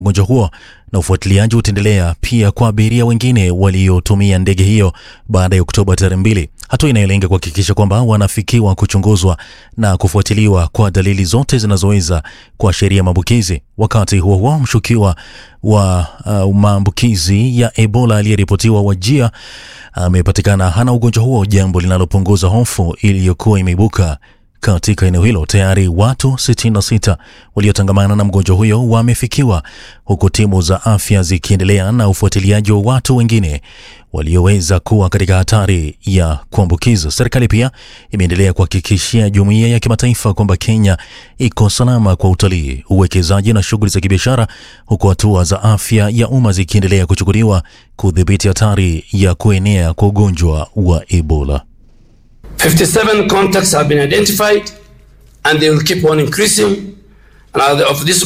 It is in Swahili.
ugonjwa huo na ufuatiliaji utaendelea pia kwa abiria wengine waliotumia ndege hiyo baada ya Oktoba tarehe mbili, hatua inayolenga kuhakikisha kwamba wanafikiwa kuchunguzwa na kufuatiliwa kwa dalili zote zinazoweza kuashiria maambukizi. Wakati huo huo, mshukiwa wa uh, maambukizi ya Ebola aliyeripotiwa Wajia amepatikana hana ugonjwa huo, jambo linalopunguza hofu iliyokuwa imeibuka katika eneo hilo. Tayari watu 66 waliotangamana na mgonjwa huyo wamefikiwa, huku timu za afya zikiendelea na ufuatiliaji wa watu wengine walioweza kuwa katika hatari ya kuambukizwa. Serikali pia imeendelea kuhakikishia jumuiya ya kimataifa kwamba Kenya iko salama kwa utalii, uwekezaji na shughuli za kibiashara, huku hatua za afya ya umma zikiendelea kuchukuliwa kudhibiti hatari ya kuenea kwa ugonjwa wa Ebola. 57 contacts have been identified and they will keep on increasing. And of this